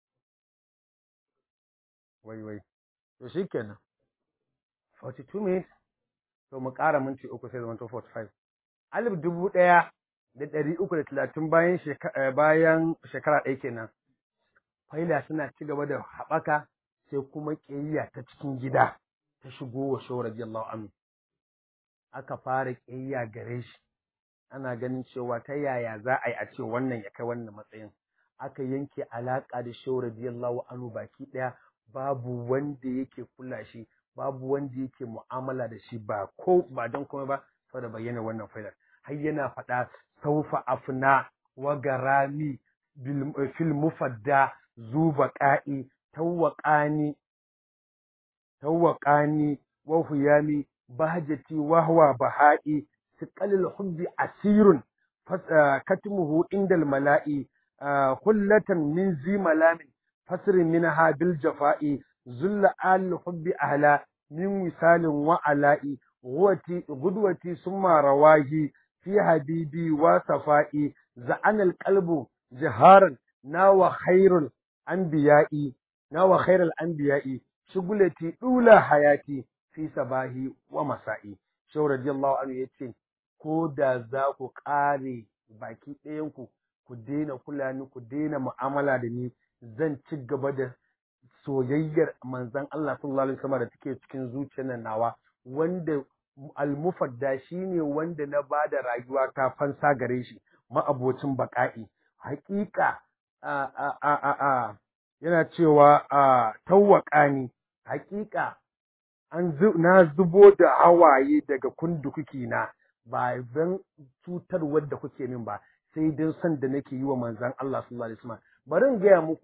wai wai to shi kenan 42 minutes to mu ƙara minti uku sai zama 45 alif dubu ɗaya da ɗari uku da talatin bayan bayan shekara ɗaya kenan faila suna ci gaba da haɓaka sai kuma ƙiyayya ta cikin gida ta shigo wa shawar radiyallahu anhu aka fara ƙiyayya gare shi ana ganin cewa ta yaya za a yi a ce wannan ya kai wannan matsayin aka yanke alaƙa da shehu radiyallahu anhu baki ɗaya babu wanda yake kula shi babu wanda yake mu'amala da shi ba ko ba don komai ba saboda bayyana wannan failar har yana faɗa saufa afna wa garami fil mufadda zuba qa'i tawaqani tawaqani wa huyami bahjati wa huwa bahai ثقل الحب أسير كتمه عند الملاء خلة من ذي ملام فسر منها بالجفاء ذل آل الحب أهلا من وسال وعلاء غوتي غدوتي ثم رواه في حبيبي وصفائي زعن القلب جهارا ناوى خير الأنبياء ناوى خير الأنبياء شغلتي أولى حياتي في صباحي ومسائي شو رضي الله عنه يتي ko da za ku ƙare baki ɗayanku ku daina kula ni ku daina mu'amala da ni zan ci gaba da soyayyar manzon Allah sallallahu alaihi wasallam da take cikin zuciyar nan nawa wanda almufadda shine wanda na bada rayuwa ta fansa gare shi ma'abocin baƙa'i haƙiƙa a a a a yana cewa a tawwaƙani haƙiƙa an na zubo da hawaye daga kundukuki na ba don cutarwar da kuke min ba sai don son da nake yi wa manzan Allah sallallahu alaihi wasallam bari in gaya muku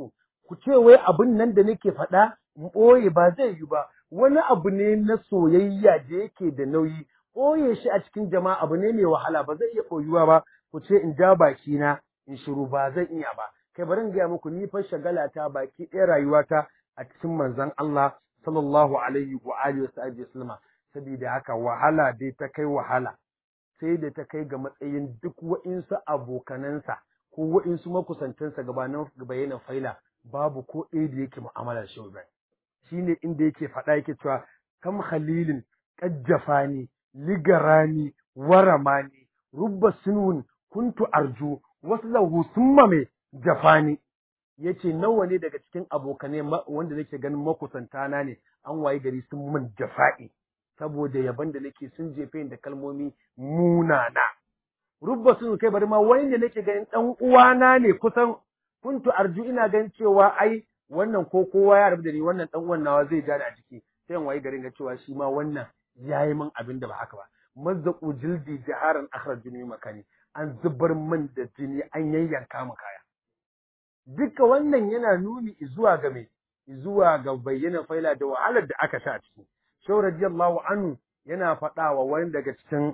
ku ce wai abin nan da nake faɗa in ɓoye ba zai yi ba wani abu ne na soyayya da yake da nauyi ɓoye shi a cikin jama'a abu ne mai wahala ba zai iya ɓoyuwa ba ku ce in ja baki na in shiru ba zan iya ba kai bari in gaya muku ni fa shagala ta baki ɗaya rayuwata a cikin manzon Allah sallallahu alaihi wa alihi wa sallama saboda haka wahala dai ta kai wahala sai da ta kai ga matsayin duk wa'insu abokanansa ko wa'insu makusantansa gabanin bayanan faila babu ko ɗaya da yake mu'amalar shi ba shine inda yake faɗa yake cewa kam khalilin qajjafani ligarani waramani rubba sunun kuntu arju wasu lahu summa mai jafani yace nawa ne daga cikin abokanai wanda nake ganin makusanta na ne an waye gari sun min jafa'i saboda yaban da nake sun jefe da kalmomi munana rubba sun kai bari ma wani da nake ganin dan uwana ne kusan kuntu arju ina ganin cewa ai wannan ko kowa ya rabu da ni wannan dan uwan nawa zai ja da a jiki sai in waye garin ga cewa shi ma wannan yayi min abin da ba haka ba mazzaqu jildi jaharan akhrajuni makani an zubar min da jini an yayyanka mu kaya duka wannan yana nuni zuwa ga me zuwa ga bayyana faila da wahalar da aka sha a ciki shau radiyallahu anhu yana faɗa wa wani daga cikin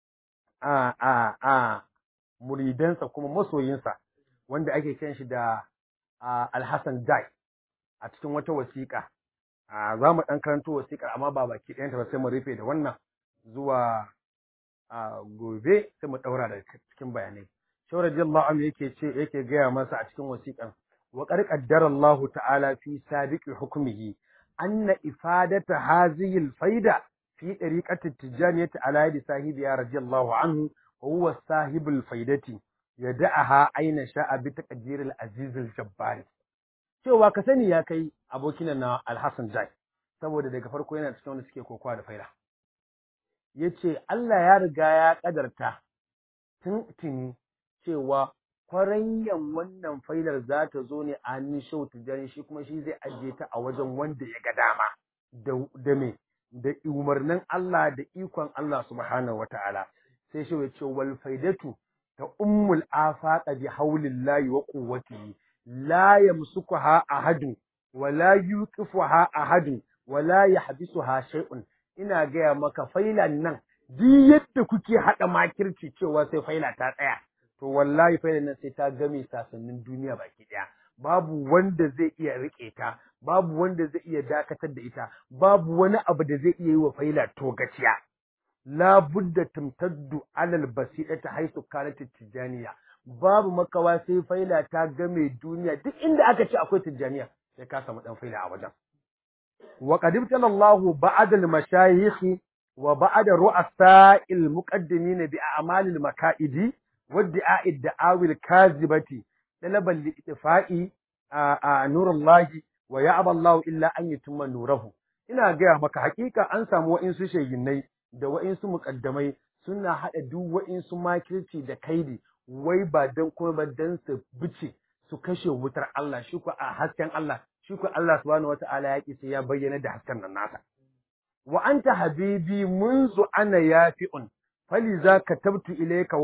a a a muridansa kuma masoyinsa wanda ake kiran shi da Alhassan Dai a cikin wata wasiƙa za mu ɗan karanto wasiƙar amma ba baki ɗayanta ba sai mu rufe da wannan zuwa gobe sai mu ɗaura da cikin bayanai shau radiyallahu anhu yake ce yake gaya masa a cikin wasiƙar wa qad qaddara Allah ta'ala fi sabiqi hukmihi anna ifadata hadhihi al-faida fi tariqati at-tijaniyati ala yadi sahibiya radiyallahu anhu wa huwa sahibul faidati yada'aha aina sha'a bi taqdir al-aziz al-jabbar cewa ka sani ya kai abokin na Al-Hassan Jai saboda daga farko yana cikin wanda suke kokowa da faida yace Allah ya riga ya kadarta tun tuni cewa kwaranyan wannan failar za ta zo ne a hannun shau tijjani shi kuma shi zai ajiye ta a wajen wanda ya ga dama da me da umarnin Allah da ikon Allah subhanahu wata'ala sai shi ya ce wal faidatu ta ummul afaqa bi haulillahi wa quwwatihi la yamsukuha ahadun wa la yuqifuha ahadun wa la yahbisuha shay'un ina gaya maka failan nan duk yadda kuke hada makirci cewa sai faila ta tsaya to wallahi fa nan sai ta game sasannin duniya baki daya babu wanda zai iya rike ta babu wanda zai iya dakatar da ita babu wani abu da zai iya yi wa faila to gaciya la budda tamtaddu alal basidati haisu kanat tijaniya babu makawa sai faila ta game duniya duk inda aka ce akwai tijaniya sai ka samu dan faila a wajen wa qad ibtala Allahu ba'da al-mashayikh wa ba'da ru'asa'il muqaddimin bi a'malil maka'idi وادعاء الدعاوي الكاذبة طلبا لإطفاء نور الله ويعبى الله إلا أن يتم نوره ina gaya maka hakika an samu wa'insu sheginnai da wa'insu muƙaddamai suna haɗa duk wa'insu makirci da kaidi wai ba don kuma ba don su bice su kashe wutar Allah shi ku a hasken Allah shi ku Allah subhanahu wata'ala ya ki sai ya bayyana da hasken nan nasa wa anta habibi munzu ana yafi'un فلذا كتبت إليك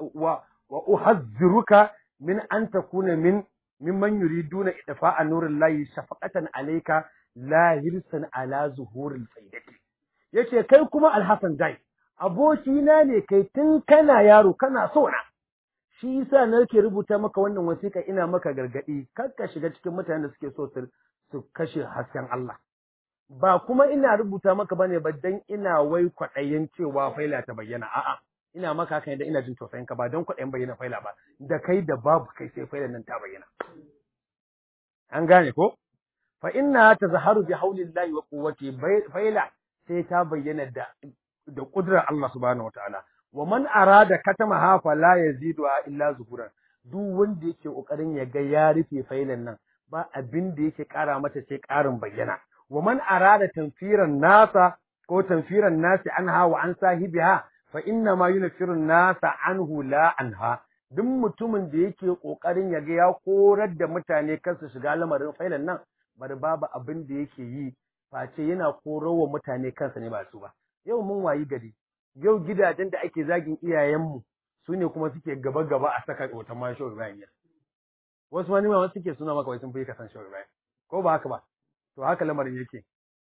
وأحذرك من أن تكون من ممن يريدون إطفاء نور الله شفقة عليك لا hirsan ala zuhuril faidati yace kai kuma alhassan dai abokina ne kai tun kana yaro kana so na shi yasa nake rubuta maka wannan wasiƙa ina maka gargadi kar ka shiga cikin mutanen da suke so su kashe hasken Allah ba kuma ina rubuta maka bane ba dan ina wai kwaɗayin cewa faila ta bayyana a'a ina maka haka da ina jin tausayin ka ba don kwaɗayin bayyana faila ba da kai da babu kai sai faila nan ta bayyana an gane ko fa inna tazharu bi haulillahi wa quwwati faila sai ta bayyana da da kudrar Allah subhanahu wataala wa man arada katama ha fa la yazidu illa zuhuran duk wanda yake kokarin ya ga ya rufe failan nan ba abin da yake kara mata sai karin bayyana wa man arada tanfiran nasa ko tanfiran nasi anha wa an sahibiha fa inna ma yunfiru nasa anhu la anha duk mutumin da yake kokarin ya ga ya korar da mutane kansu shiga lamarin failan nan bari babu abin da yake yi face yana korowa mutane kansa ne ba su ba yau mun wayi gari yau gidajen da ake zagin iyayenmu su ne kuma suke gaba gaba a saka hoton masho Ibrahim wasu wani ma wasu suke suna maka wai sun fi ka san shehu Ibrahim ko ba haka ba to haka lamarin yake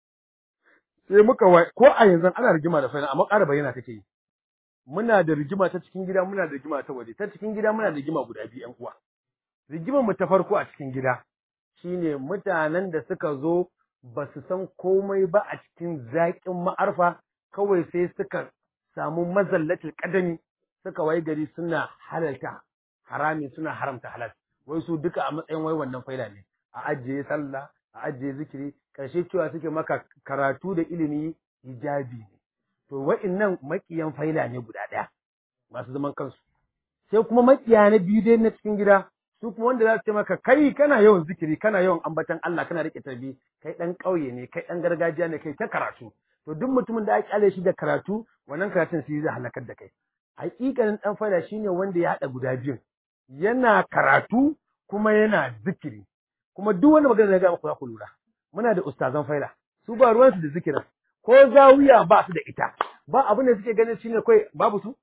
sai muka wai ko a yanzu ana rigima da faina amma ƙara bayyana take yi muna da rigima ta cikin gida muna da rigima ta waje ta cikin gida muna da rigima guda biyu ƴan uwa rigimar mu ta farko a cikin gida shine mutanen da suka zo ba su san komai ba a cikin zaƙin ma'arfa kawai sai suka samu mazallatul kadami suka wai gari suna halalta harami suna haramta halal wai su duka a matsayin wai wannan faida ne a ajiye sallah a ajiye zikiri karshe cewa suke maka karatu da ilimi hijabi ne to wa'innan makiyan faila ne guda ɗaya masu zaman kansu sai kuma makiya na biyu dai na cikin gida su kuma wanda za su ce maka kai kana yawan zikiri kana yawan ambatan Allah kana rike tarbi kai dan ƙauye ne kai dan gargajiya ne kai ta karatu to duk mutumin da aka kyale shi da karatu wannan karatun sai zai halakar da kai hakikanin dan faida shine wanda ya hada guda biyun yana karatu kuma yana zikiri kuma duk wanda magana da ga muku za ku lura muna da ustazan faida su ba ruwansu da zikirin ko zawiya ba su da ita ba abin da suke ganin shine kai babu su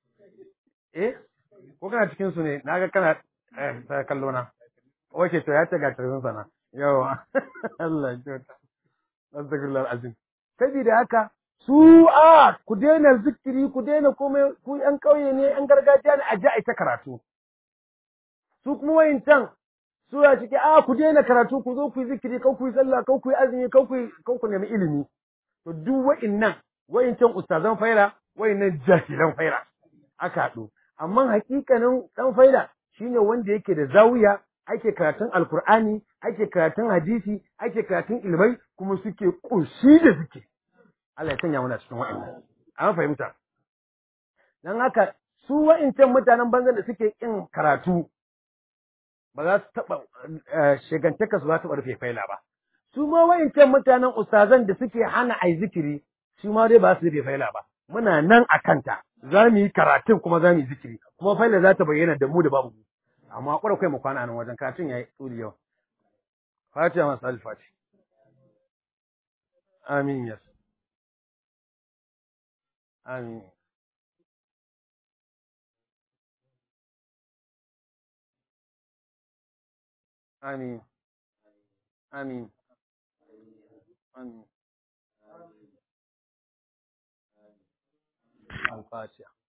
eh ko kana cikin su ne naga kana eh sai kallo na oke to ya ce ga tarin sana yawa Allah ya kyauta astaghfirullah azim saboda haka su a ku daina zikiri ku daina komai ku yan kauye ne yan gargajiya ne a ji a ita karatu su kuma wayancan su ya cike a ku daina karatu ku zo ku yi zikiri kau ku yi sallah kau ku yi azumi kau ku kau ku nemi ilimi to duk wa'innan wa'incan ustazan faira wa'innan jahilan faira aka haɗu amma hakikanin dan faida shine wanda yake da zawiya ake karatun alkur'ani ake karatun hadisi ake karatun ilmai kuma suke ƙunshi da suke Allah ya sanya muna cikin wa'annan an fahimta dan haka su wa'incan mutanen banzan da suke kin karatu ba za su taɓa shigantaka su za su rufe faila ba su ma wa'incan mutanen ustazan da suke hana ai zikiri su ma dai ba su rufe faila ba muna nan a kanta za mu yi karatun kuma za mu yi zikiri kuma faila za ta bayyana da mu da babu mu amma kwada kai mu kwana nan wajen karatun yayi tsuri yau fatiha masu alfati amin yas amin amin amin amin الفاتحة